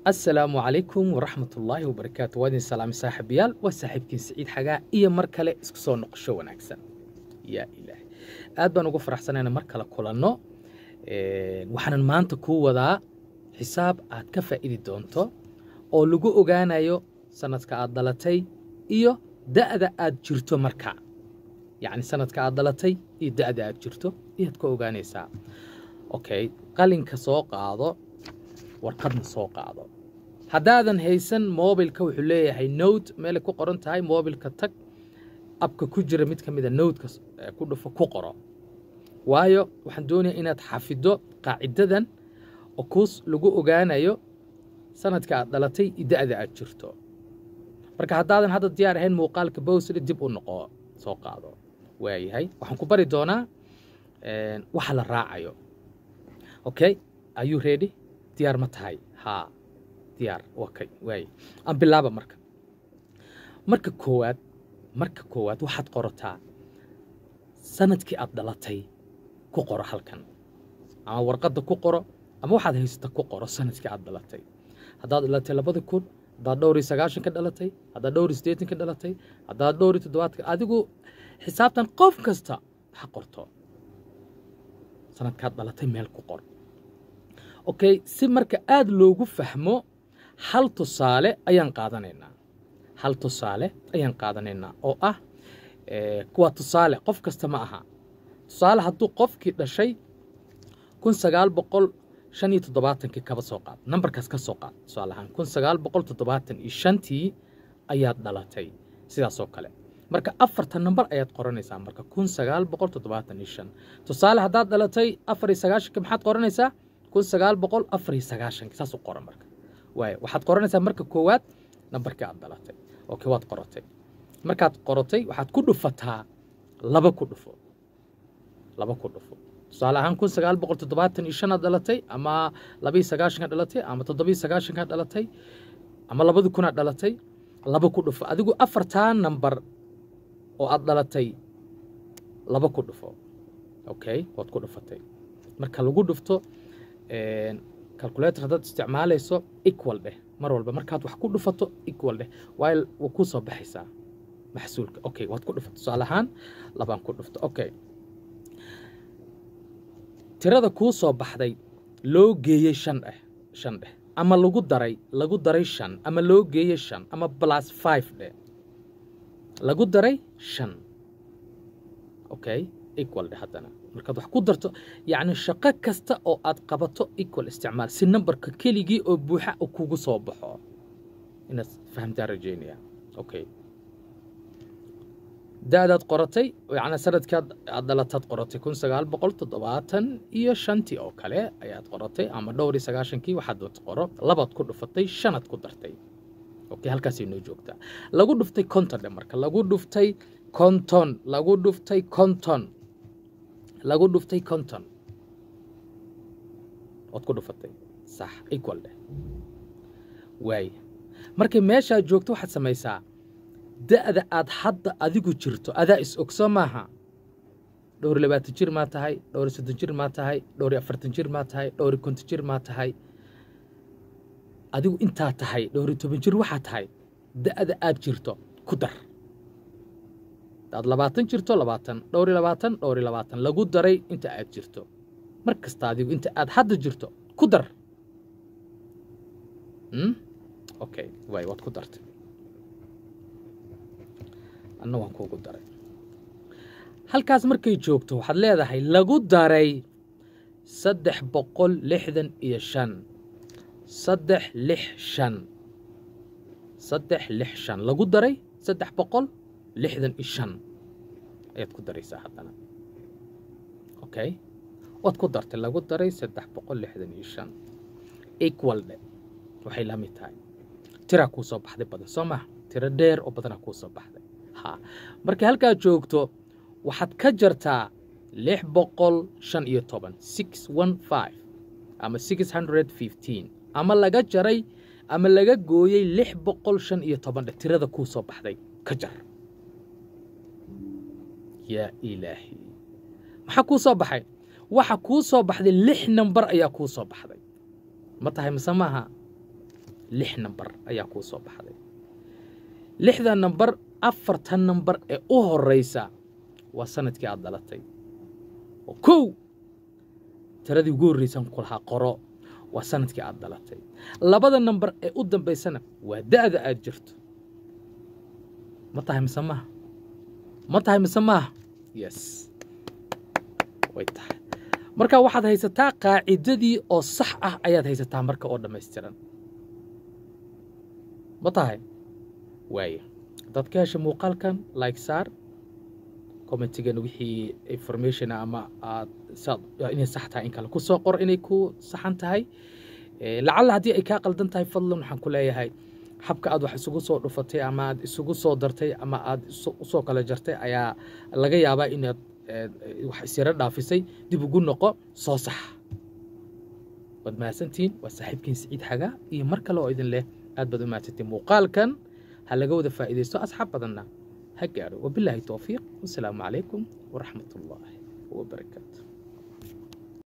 asalaamu calaykum waraxmat ullaahi wabarakaatu waa idin salaamay saaxiibayaal waa saaxiibkiin siciid xagaa iyo mar kale isku soo noqosho wanaagsan yaa ilaahay aad baan ugu faraxsanayna mar kale kulanno waxaanan maanta kuu wadaa xisaab aad ka faa'idi doonto oo lagu ogaanayo sanadka aad dhalatay iyo da'da aad jirto marka yacni sanadka aad dhalatay iyo da'da aad jirto iyaad ka ogaanaysaa okay qalinka soo qaado warqadna soo qaado haddaadan haysan mobilka wuxuu leeyahay nowt meelay ku qoran tahay mobilka tag abka ku jira mid ka mida nowtka ku dhufo ku qoro waayo waxaan doonayaa inaad xafido qaacidadan oo kuus lagu ogaanayo sanadka aad dhalatay iyo da'da aad jirto marka haddaadan hadda diyaar ahayn muuqaalka bowsle dib u noqo soo qaado waayahay waxaan ku bari doonaa waxa la raacayo okay are you ready diyaar ma tahay haa diyaar okay waaye aan bilaaba marka marka koowaad marka koowaad waxaad qorataa sanadkii aad dhalatay ku qoro halkan ama warqadda ku qoro ama waxaad haysata ku qoro sanadkii aad dhalatay haddaad dhalatay labada kun haddaad dhowr iyo sagaashan ka dhalatay haddaad dhowr iyo siddeetan ka dhalatay haddaad dhowr iyo toddobaadka adigu xisaabtan qof kasta ha qorto sanadkaad dhalatay meel ku qor okay si marka aada loogu fahmo hal tusaale ayaan qaadanaynaa hal tusaale ayaan qaadanaynaa oo ah kuwa tusaale qof kasta ma aha tusaale hadduu qofkii dhashay kun sagaal boqol shan iyo toddobaatankii kaba soo qaad nambarkaas ka soo qaad tusaale ahaan kun sagaal boqol toddobaatan iyo shantii ayaad dhalatay sidaasoo kale marka afartan nambar ayaad qoranaysaa marka kun sagaal boqol toddobaatan iyo shan tusaale haddaad dhalatay afar iyo sagaashanka maxaad qoranaysaa kun sagaal boqol afar iyo sagaashanki saas u qoran marka waaya waxaad qoranaysaa marka koowaad nambarkii aad dhalatay okay waad qoratay markaad qoratay waxaad ku dhufataa laba ku dhufo laba ku dhufo tusaale ahaan kun sagaal boqol toddobaatan iyo shanaad dhalatay ama labaiyo sagaashankaad dhalatay ama toddobiyo sagaashankaad dhalatay ama labadi kunaad dhalatay laba ku dhufo adigu afartaa nambar oo aad dhalatay laba ku dhufo okay waad ku dhufatay marka lagu dhufto calculator haddaad isticmaalayso equal dheh mar walba markaad wax ku dhufato equal dheh waayo waa kuu soo baxaysaa maxsuulka okay waad ku dhufato tusaale ahaan labaan ku dhufto okay tirada kuu soo baxday loo geeyey shan dheh shan dheh ama lagu daray lagu daray shan ama loo geeyey shan ama plus five dheh lagu daray shan okay equal dheh haddana markaad wax ku darto yacni shaqo kasta oo aad qabato equal isticmaal si nambarka keligii oo buuxa u kugu soo baxo inaad fahamtaan rajaynaya okay da'daad qoratay yacni sanadkaad aad dhalataad qoratay kun sagaal boqol toddobaatan iyo shantii oo kale ayaad qoratay ama dhowr iyo sagaashankii waxaad qoro labaad ku dhufatay shanaad ku dartay okay halkaasay noo joogtaa lagu dhuftay konton dhe marka lagu dhuftay konton lagu dhuftay konton lagu dhuftay konton waad ku dhufatay sax equal dheh waay markay meeshaad joogto waxaad samaysaa da'da aad hadda adigu jirto adaa is ogso maaha dhowr iyo labaatan jir maa tahay dhowr iyo soddon jir maa tahay dhowr iyo afartan jir maa tahay dhowr iyo konton jir maa tahay adigu intaa tahay dhowr iyo toban jir waxaa tahay da'da aad jirto ku dar hadaad labaatan jirto labaatan dhowr iyo labaatan dhowr iyo labaatan lagu daray inta aad jirto mar kasta adigu inta aad hadda jirto ku dar okay waay waad ku dartay anna waan kuugu daray halkaas markay joogto waxaad leedahay lagu daray saddex boqol lixdan iyo shan saddex lix shan saddex lix shan lagu daray saddex boqol lixdan iyo shan ayaad ku daraysaa haddana okay waad ku dartay lagu daray saddex boqol lixdan iyo shan equal dhe waxay la mid tahay tiraa kuu soo baxday badan soo maha tiro dheer oo badanaa kuu soo baxday ha markay halkaad joogto waxaad ka jartaa lix boqol shan iyo toban six one five ama six hundred fifteen ama laga jaray ama laga gooyey lix boqol shan iyo toban dhe tirada kuu soo baxday ka jar yaa ilaahi maxaa kuu soo baxay waxa kuu soo baxday lix nambar ayaa kuu soo baxday ma tahay mise maaha lix nambar ayaa kuu soo baxday lixda nambar afartan nambar ee u horeysa waa sanadkii aad dhalatay oo kow tiradii ugu horreysan ku lahaa qoro waa sanadkii aad dhalatay labada nambar ee u dambaysana waa da'da aad jirto ma tahay mise maaha ma tahay mise maaha yes way tahay marka waxaad haysataa qaacidadii oo sax ah ayaad haysataa marka oo dhammaystiran ma tahay waaya dad ka hesha muuqaalkan like saar commentigan wixii information ama aad inay sax tahay in kale ku soo qor inay ku saxan tahay lacalla haddii ay kaa qaldan tahay fadlan waxaan ku leeyahay habka aad wax isugu soo dhufatay ama aad isugu soo dartay ama aad usoo kala jartay ayaa laga yaabaa inaad wax isyaro dhaafisay dib ugu noqo soo sax waad mahadsantihiin waa saaxiibkiin siciid xagaa iyo mar kale oo idin leh aad baad u mahadsantiin muuqaalkan ha laga wada faa'iidaysto asxaab badanna ha gaadho wabilaahi towfiiq wasalaamu calaykum waraxmat ullaahi wabarakaatu